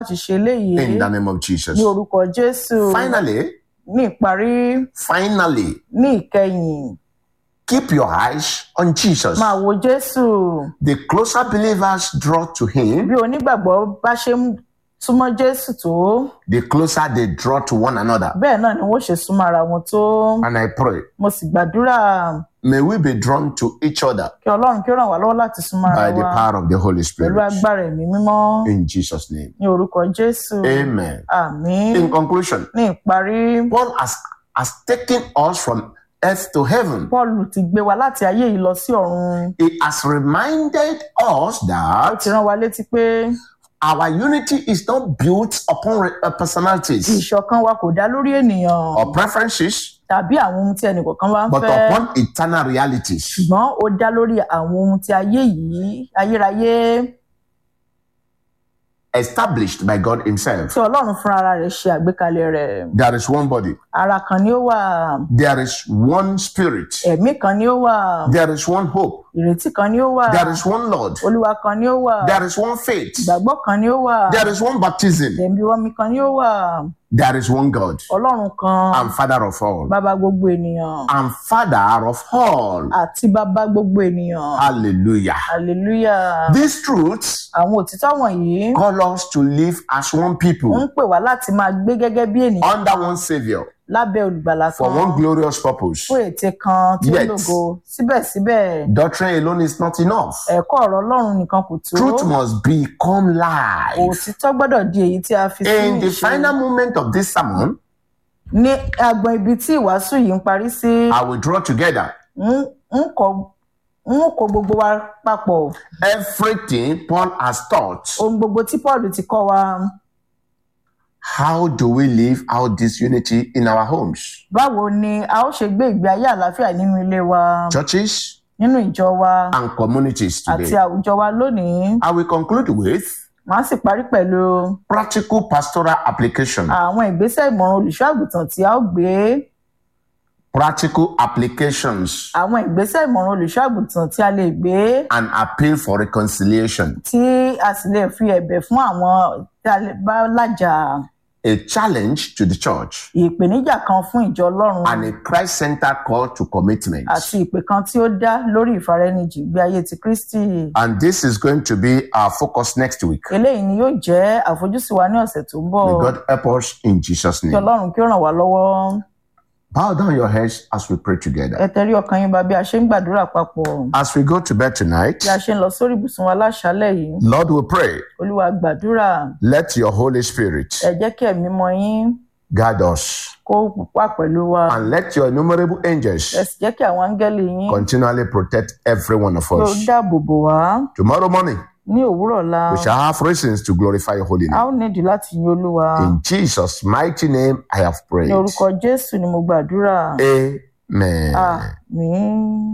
láti ṣe eléyìí in the name of Jesus. ní orúkọ jésù Finally, ní ìparí finally, ní ìkẹyìn keep your eyes on Jesus. máa wo jésù The closer believers draw to Him, bí onígbàgbọ́ bá ṣe ń súnmọ́ jésù tó the closer they draw to one another. bẹ́ẹ̀ náà ni wọ́n ṣe súnmọ́ ara wọn tó And I pray, mo sì gbàdúrà may we be drawn to each other kí ọlọ́run kí ó ràn wá lọ́wọ́ láti súnmọ́ ara by the wa power of the Holy pẹ̀lú Spirit. agbára ẹ̀mí mímọ́ In Jesus' name. ní orúkọ jésù Amen. àmín In conclusion, ní ìparí Paul has, has taken us from earth to heaven. paul ti gbé wa láti ayé yìí lọ sí ọ̀run He has reminded us ó that ti rán wa létí pé our unity is not built upon re- uh, personalities ìṣọ̀kan wa kò dá lórí ènìyàn or preferences, tàbí àwọn ohun tí ẹnìkọ̀ọ̀kan bá ń but fẹ́ upon eternal realities. ṣùgbọ́n ó dá lórí àwọn ohun tí ayé yìí ayérayé established by God Himself. tí ọlọ́run fúnra ara rẹ̀ ṣe àgbékalẹ̀ rẹ̀ There is one body, ara kan ni ó wà there is one spirit, ẹ̀mí kan ni ó wà there is one hope, ìrètí kan ni ó wà there is one Lord, olúwa kan ni ó wà there is one faith, ìgbàgbọ́ kan ni ó wà there is one baptism, ẹ̀mí omi kan ni ó wà there is one God ọlọ́run kan and Father of all, bàbá gbogbo ènìyàn and Father of all. àti bàbá gbogbo ènìyàn Hallelujah. hallelujah These truths àwọn òtítọ́ wọ̀nyí call us to live as one ń people pè wá láti máa gbé gẹ́gẹ́ bí ènìyàn under one Savior lábẹ́ olùgbàlà for kan one glorious purpose. fún ète kan tí ó Yet. lògo síbẹ̀síbẹ̀ Doctrine alone is not enough. ẹ̀kọ́ ọ̀rọ̀ ọlọ́run nìkan kò tó Truth must become life. òtítọ́ gbọ́dọ̀ di èyí tí a fi sí In the ìṣe final moment of this sermon, ní agbọn ibi tí ìwàásù yìí ń parí sí I will draw together ń ń kọ ń kó gbogbo wa papọ̀ everything Paul has taught. ohun gbogbo tí paul ti kọ́ wa How do we live out this unity in our homes, báwo ni a ó ṣe gbé ìgbé ayé àlàáfíà nínú ilé wa churches, nínú ìjọ wa and communities àti today? àwùjọ wa lónìí I will conclude with màá sì parí pẹ̀lú practical pastoral application. àwọn ìgbésẹ̀ ìmọ̀ràn olùṣọ́ àgùntàn tí a ó gbé Practical applications àwọn ìgbésẹ̀ ìmọ̀ràn olùṣọ́ àgùntàn tí a lè gbé and appeal for reconciliation. tí a sì lè fi ẹ̀bẹ̀ fún àwọn tí a lè bá lájà A challenge to the church ìpèníjà kan fún ìjọ ọlọ́run and a Christ-centered call to commitment. àti ìpè kan tí ó dá lórí ìfaraẹnijì ìgbé ayé ti kristi And this is going to be our focus next week. eléyìí ni yóò jẹ́ àfojúsùn wa ní ọ̀sẹ̀ tó ń bọ̀ May God help us in Jesus' kí name. ọlọ́run kí ó ràn wá lọ́wọ́ Bow down your heads as we pray ẹ together. tẹrí ọkàn yín ba bí a ṣe ń gbàdúrà papọ̀ As we go to bed tonight, bí a ṣe ń lọ sórí ibùsùn wa láṣálẹ̀ yìí Lord, we pray, olúwa gbàdúrà let your Holy Spirit ẹ jẹ́ kí ẹ̀mí mọ́ yín guide us kó wà pẹ̀lú wa and let your innumerable ẹ angels sì jẹ́ kí àwọn áńgẹ́lì yín continually protect every one of kí ó us. dáàbò bò wá Tomorrow morning, ní òwúrọ̀ la we shall have reasons to glorify your holy a name. ó nídìí láti yin olúwa In Jesus' mighty name, I have prayed. ní orúkọ jésù ni mo gbàdúrà Amen. àmín.